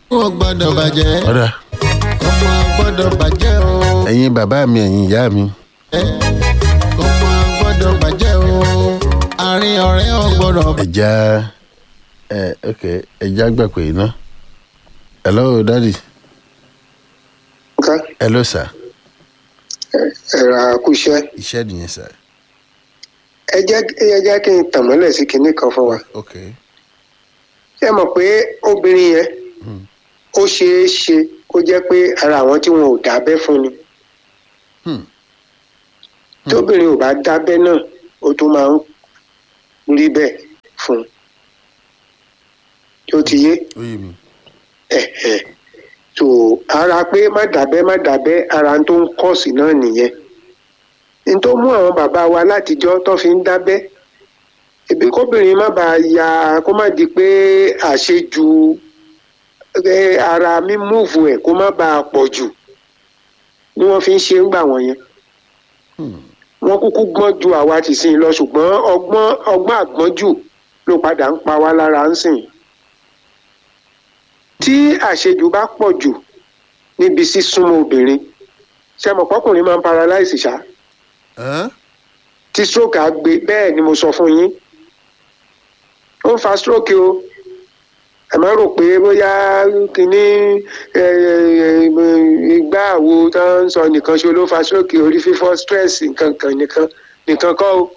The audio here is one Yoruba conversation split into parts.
ó gbọ́dọ̀ bàjẹ́ ọ̀dà ọmọ gbọ́dọ̀ bàjẹ́ o ẹ̀yin bàbá mi ẹ̀yin ìyá mi ọmọ gbọ́dọ̀ bàjẹ́ o àárín ọ̀rẹ́ ò gbọ́dọ̀ ẹja ẹ ok ẹja gbà pé iná hello daddy nǹkan hello sir ẹ̀rọ àkúṣẹ́ iṣẹ́ nìyẹn sir ẹ jẹ́ ẹ jẹ́ kí n tàn mọ́lẹ̀ sí kinní kan fún wa ok ṣé ẹ mọ̀ pé obìnrin yẹn ó ṣeé ṣe kó jẹ́ pé ara àwọn tí wọn ò dábẹ́ fún ni Hmm. tóbìnrin ò bá dábẹ́ náà ó tún máa ń rí bẹ́ẹ̀ fún un tó ti yé ó yé mi ẹ̀hẹ̀ tó ara pé má dábẹ́ má dábẹ́ ara tó ń kọ́ọ̀sì náà nìyẹn n tó mú àwọn bàbá wa látijọ́ tó fi ń dábẹ́ ibi kóbìnrin má bàa ya kó má di pé àṣejù ẹ, ara mímúùfù ẹ̀ kó má bàa pọ̀ jù ni wọ́n fi ń ṣe ń gbà wọ́n yẹn Hmm. wọ́n kúkú gbọ́n ju àwa ti sìn lọ ṣùgbọ́n ọgbọ́n ọgbọ́n àgbọ́njù ló padà ń pa wá lára ń sìn tí àṣejù bá pọ̀ jù níbi sísúnmọ́ obìnrin ṣe mọ̀ pọ́kùnrin máa ń paralyze ṣá Hàn? tí stroke á gbé bẹ́ẹ̀ ni mo sọ fún yín ó ń fa stroke o ẹ má rò pé bóyá kínní ẹ, ẹ, ìgbà àwo tó ń sọ nìkan ṣe ló fa stroke orí fífọ́ stress nǹkan kan nìkan nìkan kọ́ o.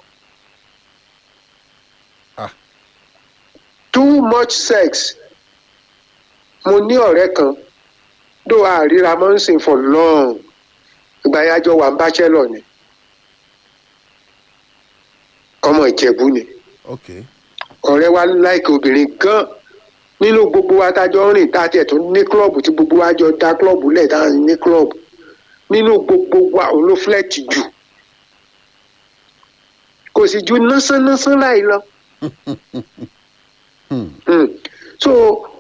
Ah. too much sex mo ní ọ̀rẹ́ kan dó àríra mọ́ ń sìn for long ìgbà yájọ́ wà ń bachelor ni ọmọ ìjẹ̀bú ni ok ọ̀rẹ́ wa láìka obìnrin gan nínú gbogbo wa tájọ rìn tá a tiẹ̀ tún ní klọ́ọ̀bù tí gbogbo wa jọ dá klọ́ọ̀bù lẹ̀ tá a ní klọ́ọ̀bù nínú gbogbo wa òun ló flẹ́ẹ̀tì jù kò sì ju násánásán láì lọ. Hmm. Mm. so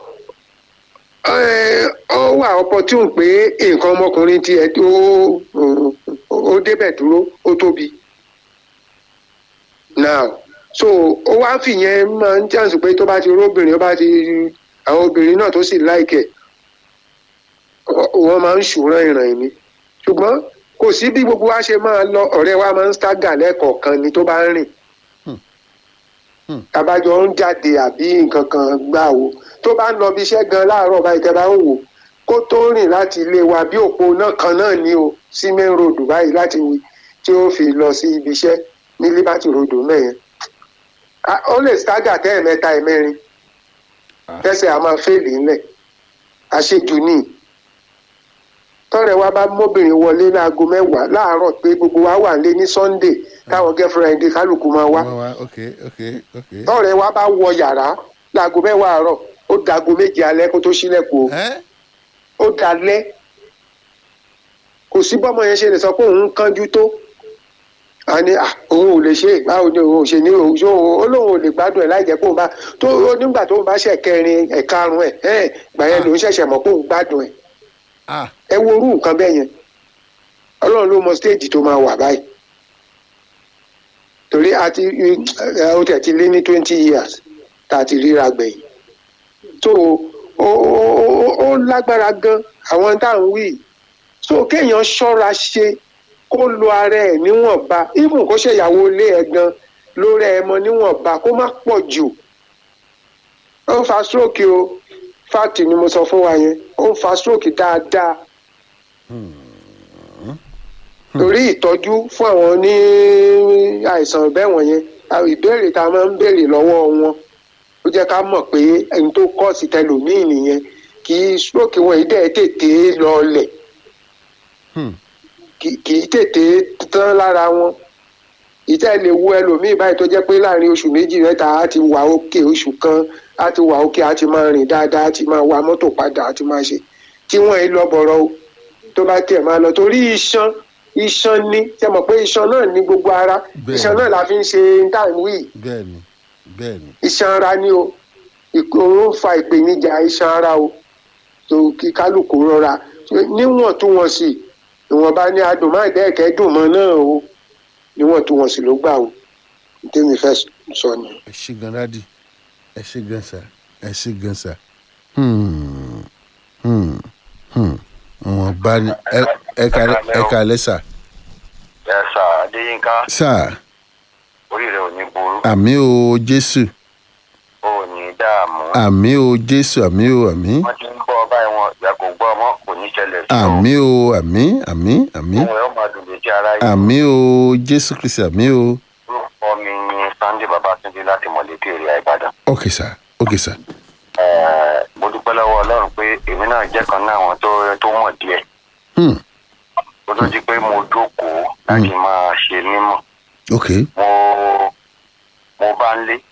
ẹ, ọ wà opportune pé nǹkan ọmọkùnrin tiẹ̀ tó ó débẹ̀ dúró ó tóbi now so ó wá fìyẹn máa ń chance pé tó bá ti róbìnrin ó bá ti àwọn obìnrin náà tó sì láìkẹ̀ wọ́n máa ń ṣùrán ìràn mi ṣùgbọ́n kò sí bí gbogbo wa ṣe máa lọ ọ̀rẹ́ wa máa ń stagger lẹ́ẹ̀kọ̀ọ̀kan ni tó bá ń rìn Hmm. tabajọ ń jáde àbí nǹkan kan gbà wo tó bá ń lọ bí iṣẹ́ gan láàárọ̀ báyìí tẹ́ bá ń wò kó tó rìn láti ilé wa bí òpó náà kan náà ni o sí main road báyìí láti wí tí ó fi lọ sí ibi iṣẹ́ ní liberty road mẹ́yẹn Ah, ó lè stagger tẹ́ ẹ̀mẹ́ta ẹ̀mẹ́rin Ah. tẹ́sẹ̀ a máa fèlè ńlẹ̀ àṣejù ni tọ́rẹ̀ wa bá mọ́bìnrin wọlé láago mẹ́wàá láàárọ̀ pé gbogbo wa wà lé ní sunday táwọn girlfriend kálukú máa wá wá wá ok ok ok tọ́rẹ̀ wa bá wọ yàrá láago mẹ́wàá àárọ̀ ó dago méje alẹ́ kó tó ṣílẹ̀kùn o ẹ ó dalẹ́ kò sí bọ́mọ yẹn ṣe lè sọ pé òun ń kánjú tó a ní à òun ò lè ṣe é báwo ni òun ò ṣe ní òun ṣó ó lóun ò lè gbádùn ẹ̀ láì jẹ́ pé òun bá tó ó nígbà tóun bá ṣẹ̀ kẹrin ẹ̀karùn ẹ̀ ẹ̀ gbà yẹn lòun ṣẹ̀ṣẹ̀ mọ̀ pé òun gbádùn ẹ̀ ah ẹ wo orú nǹkan bẹ́ẹ̀ yẹn ọlọ́run ló mọ stéèjì tó máa wà báyìí torí a ti ẹ, ó tẹ̀ ti lé ní twenty years tá a ti ríra gbẹ̀yìn so ó ó- ó- ó lágbára gan àwọn tá à ń wí so kéèyàn ṣọ́ra ṣe kó lo ara ẹ̀ níwọ̀nba even kó ṣèyàwó ilé ẹ̀ gan lórí ẹ̀ mọ níwọ̀nba kó má pọ̀ jù ó ń fa stroke o fact ni mo sọ fún wa yẹn ó ń fa stroke dáadáa torí ìtọ́jú fún àwọn ní àìsàn bẹ́ẹ̀ wọ̀nyẹn àwọn ìbéèrè tá a máa ń béèrè lọ́wọ́ wọn ó jẹ́ ká mọ̀ pé ẹni tó kọ́ sí tẹlòmíì nìyẹn kì í stroke wọn yìí dẹ̀ tètè lọlẹ̀ Hmm. kì kì í tètè tán lára wọn ìtẹ́ lè wo ẹlòmíì báyìí tó jẹ́ pé láàrin oṣù méjì mẹ́ta á ti wà òkè oṣù kan á ti wà òkè á ti máa rìn dáadáa á ti máa wa mọ́tò padà á ti máa ṣe tí wọ́n yìí lọ bọ̀rọ̀ o tó bá tiẹ̀ máa lọ torí iṣan iṣan ní ṣe mọ̀ pé iṣan náà ní gbogbo ara Bẹ́ẹ̀. iṣan náà la fi ń ṣe táìmù yìí bẹ́ẹ̀ ni bẹ́ẹ̀ ni iṣan ara ni o òun ń fa ìpèníjà iṣan ara o tó kí kálukú rọra níwọ̀ntúnwọ̀nsì ìwọ̀nba ní adùn máa dẹ́ẹ̀kẹ́ dùn mọ́ náà o níwọ̀ntúnwọ̀nsì ló gbà o tèmi fẹ́ sọ ni. ẹ ṣe gan dádì ẹ ṣe gan sà ẹ ṣe gan sà. Hmm. bàbá ni ẹ- ẹ ká- ẹ ká lẹ́sà ẹ sà adéyínká sáà orí rẹ ò ní burú àmì o jésù ò ní dààmú àmì o jésù àmì o àmì wọn ti ń gbọ́ báyìí wọn ìyá kò gbọ́ ọmọ kò ní ṣẹlẹ̀ sí ọ àmì o àmì àmì àmì ohun ẹ ó máa dùn létí ara yìí àmì o jésù kristi àmì o orúkọ mi ni sunday babatunde láti mọ̀lẹ́tì èrè ìbàdàn ok sà ok sà Ẹ, mo dúpẹ́ lọ́wọ́ ọlọ́run pé èmi náà jẹ́ kan náà àwọn tó tó mọ̀ díẹ̀ hmm. ó tó di pé mo jókòó láti máa ṣe mímọ̀ ok mo mo bá ń lé